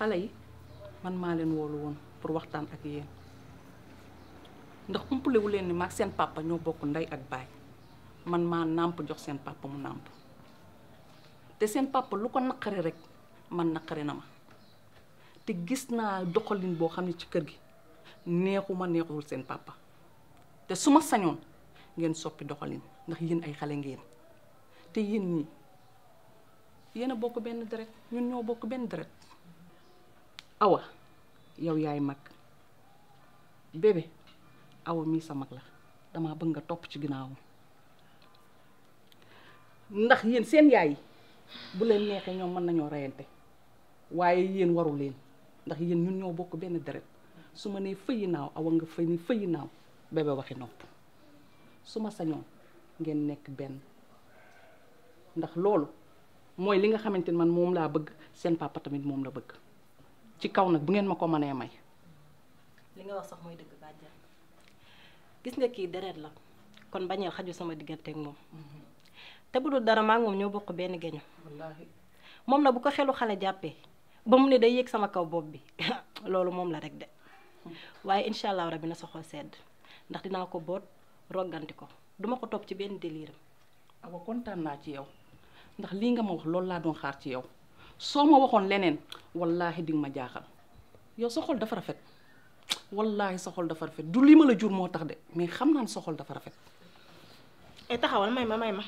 xale yi man maa leen woolu woon pour waxtaan ak yéen ndax umpalewu leen ni maag seen papa ñoo bokk ndey ak baay man maa nàmp jox seen papa mu nàmp te seen papa lu ko naqari rek man naqari na ma te gis naa doxalin boo xam ne ci kër gi neexuma neexul seen papa te su ma sañoon ngeen soppi doxalin ndax yéen ay xale ngeen te yéen ñi yéen a bokk benn deret ñun ñoo bokk benn deret awa yow yaay mag bébé awa mii sa mag la dama bëgg nga topp ci ginnaawam ndax yéen seen yaay yi bu leen neexee ñoom mën nañoo reyante waaye yéen waru leen ndax yéen ñun ñoo bokk benn deret su ma nee fëyi naaw awa nga fëy ni fëyi naaw bébé waxi nopp su ma sañoon ngeen nekk benn ndax loolu mooy li nga xamante ni man moom laa bëgg seen papa tamit moom la bëgg ci kaw nag bu ngeen ma ko mënee may li nga wax sax mooy dëgg bàjjan gis nga kii deret la kon bañeel xaju sama diggante ak moom te bu dul dara maa ngi moom ñoo bokk benn geño wallaahi moom na bu ko xelu xale jàppee ba mu ne day yéeg sama kaw bopp bi loolu moom la rek de waaye incha allah rabbi na sa xol sedd ndax dinaa ko boot rogganti ko duma ko topp ci benn déliram awa kontaan naa ci yow ndax lii nga ma wax loolu laa doon xaar ci yow soo ma waxoon leneen wallaahi di nga ma jaaxal yow sa xol dafa rafet wallaahi sa xol dafa rafet du li ma la jur moo tax de mais xam naa ne sa xol dafa rafet ay taxawal may ma may ma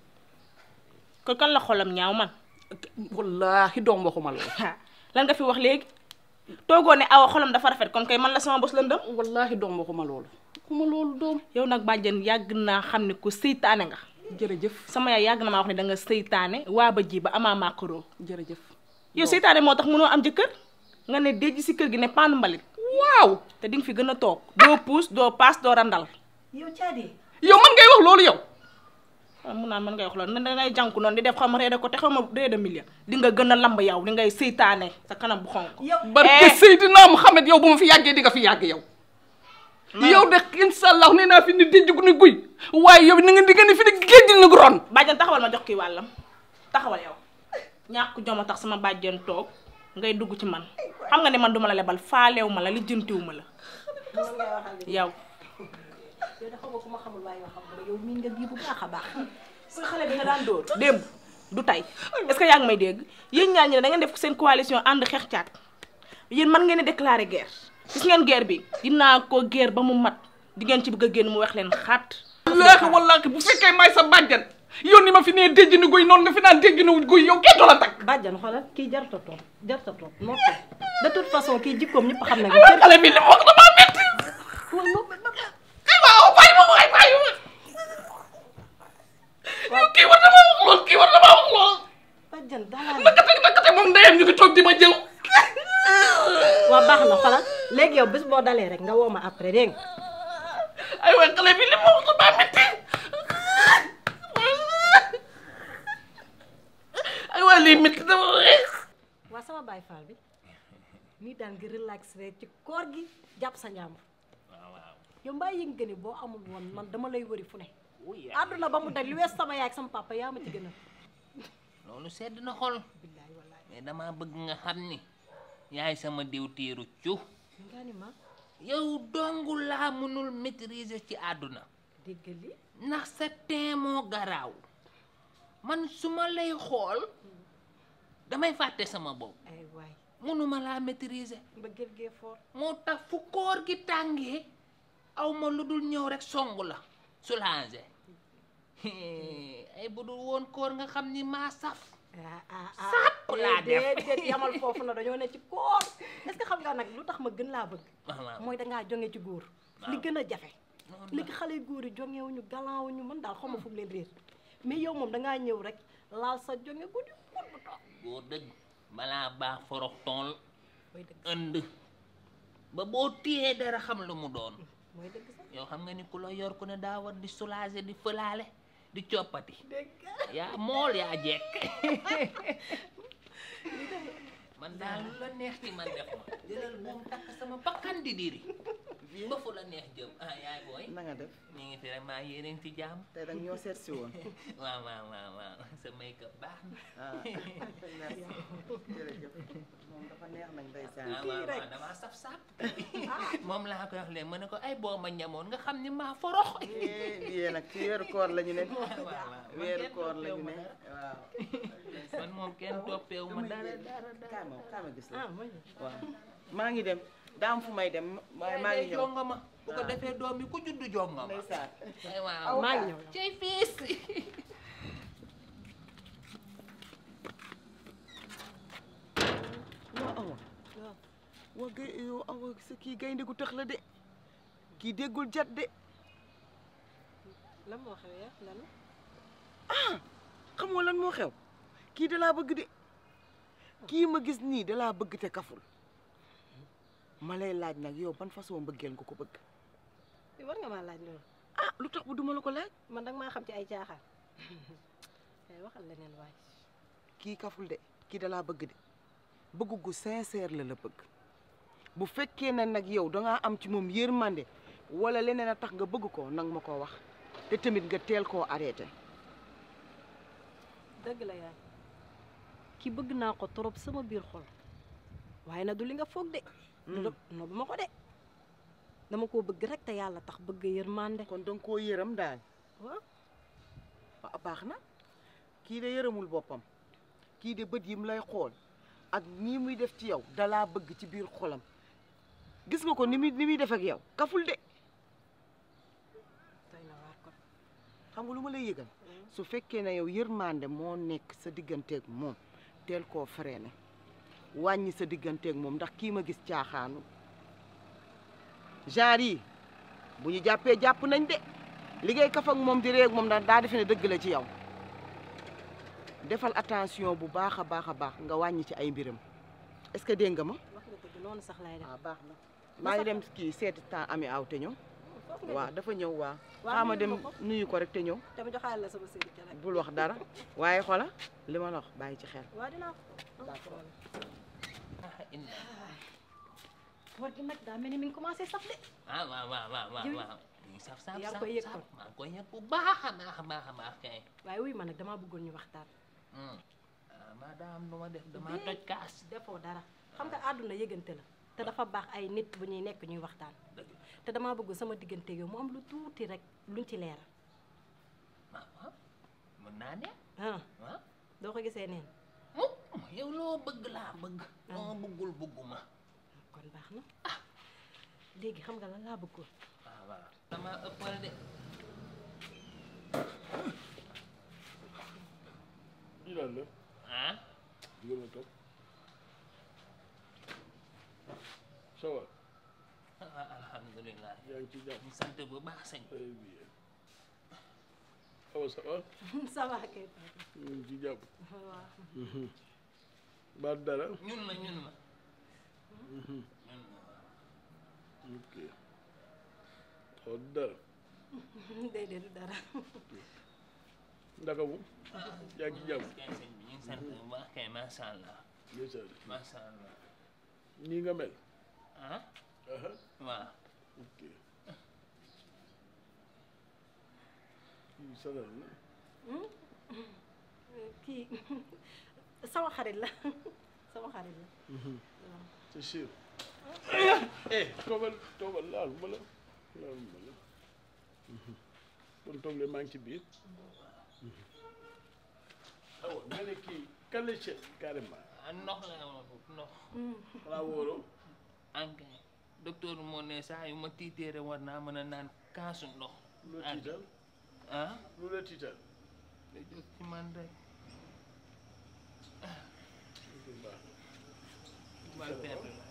kon kan la xolam ñaaw man wallaahi doom waxuma loolu lan nga fi wax léegi toogoo ne awa xolam dafa rafet kon kay man la sama bos lëndëm wallaahi doom waxuma loolu waxuma loolu doom yow nag bàjjen yàgg naa xam ne ku seytaane nga jërëjëf sama yaay yàgg na maa wax ne da nga seytaane waa ba ji ba amaa maakaroo jërëjëf yow seytaane moo tax mënoo am jëkkër nga ne déj si kër gi ne paanu mbalit waaw te di nga fi gën a toog doo puus doo paas doo randal yow caadi yow man ngay wax loolu yow waaw mun naa mën ngay wax loolu ne dangay jànku noonu di def xaw ma reede ko te xaw ma reede million di nga gën a lamb yow di ngay seytaane sa kanam bu xonk yow barke Seydina Muhammad yow bu ma fi yàggee di nga fi yàgg yow yow de insha allah nee naa fi ni déjj gu ni guy waaye yow ni nga di nga ni fi ni géej ni gu ron bàjjen taxawal ma jox kii wàllam taxawal yow ñàkk joma tax sama bàjjen toog ngay dugg ci man xam nga ne man duma la lebal faalew ma la lijjantiw ma la yow yow dafa nga ku ma xamul waaye yoo xam nga yow miin nga bii bu baax a baax sa xale bi nga daan dóor démb du tey est-ce que yaa ngi may dégg yéen ñaar ñi ne da ngeen def seen coalition ànd xeex caat yéen man ngeen a déclarer guerre gis ngeen guerre bi dinaa ko guerre ba mu mat di ngeen ci bëgg a génn mu wax leen xaat wallaahi wallaahi bu fekkee may sa bàjjan yow ni ma fi nee déjj ni guy noonu nga fi naan déjj ni guy yow kenn du la takk bàjjan xoolal kii jarta toog jarta toog noppi de toute façon kii jikkoom ñëpp xam nañ waaye xale bi li mu wax damaa metti ay waaw bàyyi ma waay bàyyi ma yow kii war na maa wax lool kii war na maa wax lool bàjjan dalaa nakate nakate moom ndeyam ñu ngi toog di ma jëw waa baax na xoolal léegi yow bés boo dalee rek nga woo ma après dégg nga ay waay xale bi li mu wax damaa metti ay waay lii metti dama waa sama baay faal bi nii daan nga relax rek ci koor gi jàpp sa njàmbur yow mbaa yëg nga ni boo amul woon man dama lay wëri fu ne àdduna ba mu daj li wees sama yaay ak sama papa yaa ma ci gën a loolu sedd na xol billaay wallaay mais dama bëgg nga xam ni yaay sama diw tiiru cu nga ni ma yow dongu laa mënul maîtriser ci àdduna dégg li ndax sa teen moo garaaw man su ma lay xool damay fàtte sama bopp ay waay mënuma laa maîtriser mbëggeel gee foor moo tax fu koor gi tàngee aw ma lu dul ñëw rek songu la soulager ay bu dul woon koor nga xam ni maa saf ah ah ah Sàpp laa def. déedéet yamal foofu na dañoo ne ci koor est-ce que xam nga nag lu tax ma gën laa bëgg waaw waaw mooy dangaa jonge ci góor li Waaw. gën a jafe noonu léegi xale yu góor yi jongewuñu galawuñu man daal xaw ma fu mu leen réer mais yow moom dangaa ñëw rek laal sa jonge guddi guddi toog boo dëgg balaa baax forox tool mooy dëgg ënd ba boo téyee dara xam lu mu doon mooy dëgg sax yow xam nga ni ku la yor ku ne daa war di soulager di fëlaale di coppati dëgg yaa mool yaa jekk man man daal lu la neex ci man def ma jëlal buum takk sama bakkan di diri ba fu la neex jëm ah yaay booy na nga def ñu ngi fi rek maa yéeneen ci jàmm tey danga ñoo seet si woon waaw waaw waaw waaw sa make up baax na ah merci jërëjëf moom dafa neex nag ndeysaan waaw waaw waaw damaa saf saf moom laa koy wax leen ma ne ko ay boo ma ñamoon nga xam ni maa forox yéen nag ci weeru koor la ñu ne waaw waaw man weeru kenn koor la toppeewu ñu ma ne dara. waaw man moom kenn toppeewu ma dara dara dara kaay ma kaay ma gis la ah mooy waaw maa ngi dem daa am fu may dem waaye maa ngi ñëw jonga ma bu ko defee doom bi ku juddu jonga ma ndeysaan ay waaw maa ngi ñëw cey fiis waa awa waa gay yow awa sa kii gaynde gu tax la de kii déggul jat de lan moo xew ya lan xamoo lan moo xew kii dalaa bëgg de kii ma gis nii dalaa bëgg te kaful ma lay laaj nag yow ban façon mbëggeel nga ko bëgg war nga maa laaj loolu ah lu tax bu duma la ko laaj man danga maa xam ci ay caaxaan kay waxal leneen waay kii kaful de kii dalaa bëgg de bëgg gu sincère la la bëgg bu fekkee ne nag yow dangaa am ci moom yërmande wala leneen a tax nga bëgg ko nag ma ko wax te tamit nga teel koo arrêté dëgg la yaay ki bëgg naa ko trop sama biir xol waaye na du li nga foog de du no bu ma ko de dama koo bëgg rek te yàlla tax bëgg yërmande kon danga koo yërëm daal waaw ah baax na kii de yërëmul boppam kii de bët yim lay xool ak nii muy def ci yow dalaa bëgg ci biir xolam gis nga ko ni muy ni muy def ak yow kaful de doy na waar kon xam nga lu ma lay yëgal su fekkee ne yow yërmande moo nekk sa digganteeg moom teel koo freiné wàññi sa digganteeg moom ndax kii ma gis caaxaanu genre yi bu ñu jàppee jàpp nañ de liggéey kaf ak moom di réeg moom ndax daa defe ne dëgg la ci yow defal attention bu baax a baax a baax nga wàññi ci ay mbiram est-ce que dégg nga ma wax nga dëgg noonu sax laay def waaw baax na maa ngi dem kii seeti temps ami aw te ñëw foofu nga waaw dafa ñëw waaw Waaw, xaama nuyu dem ma ko. nuyu ko rek te ñëw te mu joxaale la sama séri ca rek bul wax dara waaye xola li ma la wax bàyyi ci xel waaw dinaa ko ah inna koor gi nag daa mel ni mi ngi commencé saf de ah waaw waaw waaw waaw Jiw- waaw ñu saf saf yaa ngi saf koy yëg saf kon. maa ngi koy yëg bu baax a baax a baax a baax kay waaye wuy ma nag damaa bëggoon ñu waxtaan ah madame nu ma def damaa toj kaas defoo dara xam nga àdduna yëgante la te dafa baax ay nit bu ñuy nekk ñuy waxtaan dëgg te damaa bëgg sama diggante yow mu am lu tuuti rek luñ ci leeral ah waaw mën naa ne ah ah doo ko gisee neen mu yow loo bëgg laa bëgg loo bëggul bëgguma kon baax na léegi xam nga lan laa bëggoon waaw waaw dama ëppal de lii daal la ah digal ma toog ça va ah alhamdulilah yaa ngi ci jàmm ñu sant bu baax sëñ très bien awa ça va ça va kay ñu ngi ci jàmm waaw ba dara ñun la ñun la ñun la ok xaw dara déedéet du dara ndaka mu yaa ngi ci jàmm kay sëñ bi ñu ngi sant bu baax kay macha allah ndeysaan macha allah nii nga mel ah aha waaw ok kii sanal na kii sama xarit la sama xarit la c'est sûr eh toogal toogal laal ma la laal ma la kon toog leen maa ngi ci biir awa nga ne kii kan la seet carrément ah ndox la ma foofu ndox xanaa wóoroo ankay docteur moo ne saa yu ma tiiteere war naa mën a naan kaasu ndox lu la tiital ah lu la tiital da jóg ci man rek bu baax wal perte la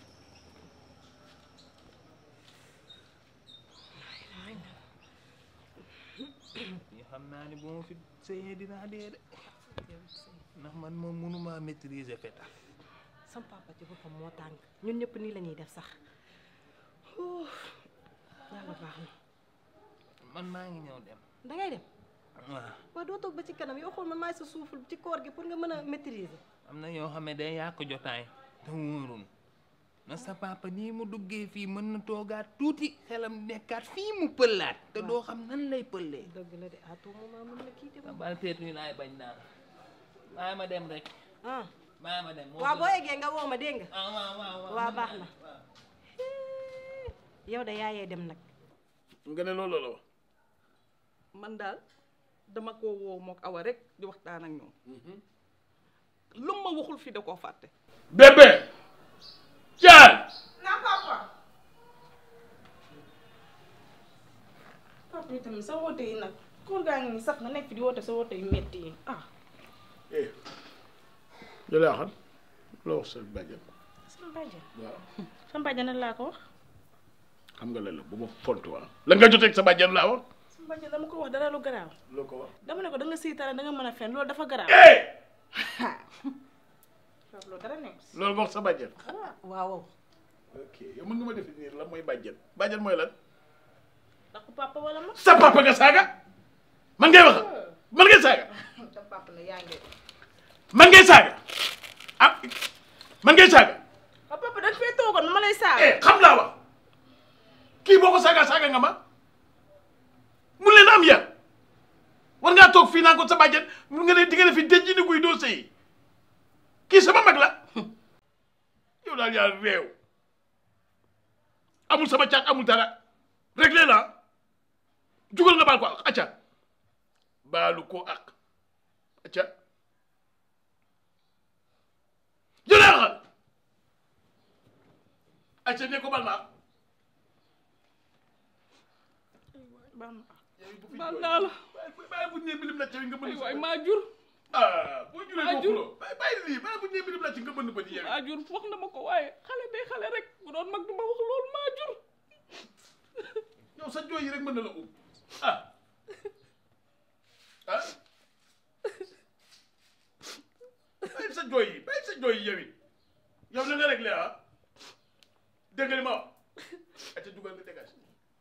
yoo xam naa ne bu ma fi sëyee dinaa dee de ndax man moom mënuma maîtriser fetal sama papa ci boppam moo tàng ñun ñëpp nii la ñuy def sax Ouh, yàlla baax na man maa ngi ñëw dem dangay dem waaw waaw doo toog ba ci kanam yow xool man maay sa suuful ci koor gi pour nga mën a maîtriser am na yoo xam ne day yàq jotaay te wóorul na sa papa nii mu duggee fii mën na toogaat tuuti xelam nekkaat fii mu pëllaat te doo xam nan lay pëllee dëgg la de à tout moment mën na kii de sa bal peetu yi laay bañ daal bàyyi ma dem rek ah bàyyi ma dem moo waaw gën. boo eggee nga woo ma dégg nga ah waaw waaw waaw waa mën baax naa- na. waaw. yow de yaayee dem nag nga ne loolu la wax man daal dama ko woo mook awa rek di waxtaan ak ñoom lu ma waxul fi da koo fàtte bébé Thial na papa papa itam sa woote yi nag koor gaa ngi nii sax nga nekk fi di woote sa woote yu metti yi ah eh jëlee xam loo wax sa bàjjen sama bàjjan waaw sama bàjjan nan laa ko wax xam nga lan la bu ma fontu waa la nga joteeg sa bàjjen laa wax sama bàjjan dama ko wax dara lu garaaw loo ko wax dama ne ko da nga siitare da nga mën a fen loolu dafa garaaw eh papa loolu dara nekk si loolu nga wax sa bàjjen waaw ok yow mën nga ma définir lan mooy bàjjen bàjjen mooy lan ndax papa wala ma sa papa nga saaga man ngay wax man ngay saaga sa papa la yaa ngi man ngay saaga ah man ngay saaga ah papa dañ fee toogoon ma lay saaga eh xam laa wax kii boo ko saaga saaga nga ma mun leen am yar war ngaa toog fii naan ko sa bàjjen mun nga ne di nga ne fi denc ni guy doo sëy kii sama mag la yow daal yaa réew amul sama caat amul dara réglé la jugal nga baal ko ak acca baalu ko ak acca jëlee axal acca ne ko bal ma baax na baal naa la bàyyi bu ñu nee bilim la ci nga ay mën waay maa jur ah boo juree maa boo jur. xuloo bàyyi bàyyi lii bàyyi bu ñu nee bilim la ci nga mën ba ci yow maa jur wax na ma ko waaye xale day xale rek bu doon mag du ma wax loolu maa jur yow sa jooy yi rek mën na la um ah ah bàyyi sa jooy yi bàyyi sa jooy yi yow it yow na nga réglé ah dégg nga li ma wax ate dugal nga dégage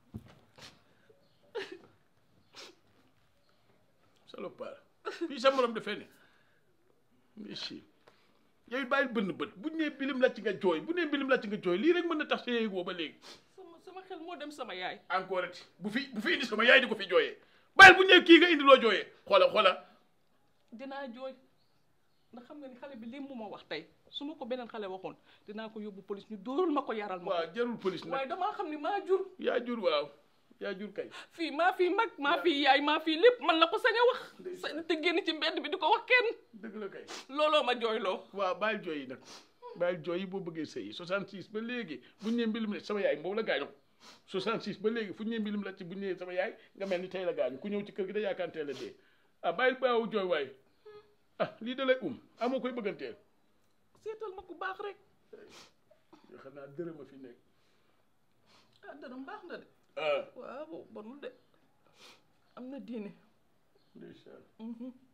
salopard fii sa morom dafee ne mais si yow it bàyyi bënn bët bu nee bilim la ci nga jooy bu nee bilim la ci nga jooy lii rek mën na tax sa yéeg woo ba léegi sama sama xel moo dem sama yaay encore ati bu fi bu fi indi sama yaay di ko fi jooyee bàyyil bu ñëwee kii nga indi loo jooyee xoola xoola dinaa jooy ndax xam nga ni xale bi lii mu ma wax tey su ma ko beneen xale waxoon dinaa ko yóbbu police ñu dóoral ma ko yaral ma waaw jarul police ko waaye nag damaa xam ni maa jur yaa jur waaw yaa jur kay fii maa fii mag maa fii yaay maa fii lépp man la ko sañ a wax sañ te génn ci mbedd bi di ko wax kenn dëgg la kay looloo ma jooyloo waaw bàyyil jooy yi nag bàyyil jooy yi boo bëggee sëyi 66 ba léegi bu ñu nee mbilim la sama yaay boobu la gaañu 66 ba léegi fu ñu nee mbilim la ci bu ñu nee sama yaay nga mel ni tey la gaañu ku ñëw ci kër gi da yaakaar teel a dee ah bàyyil baawu jooy waay ah lii da lay um amoo koy bëgganteel seetal ma ku baax rek yoo xam naa dërëm a fi nekk ah dërëm baax na de ah waaw bonul de am na diine ndeysaan Mhm.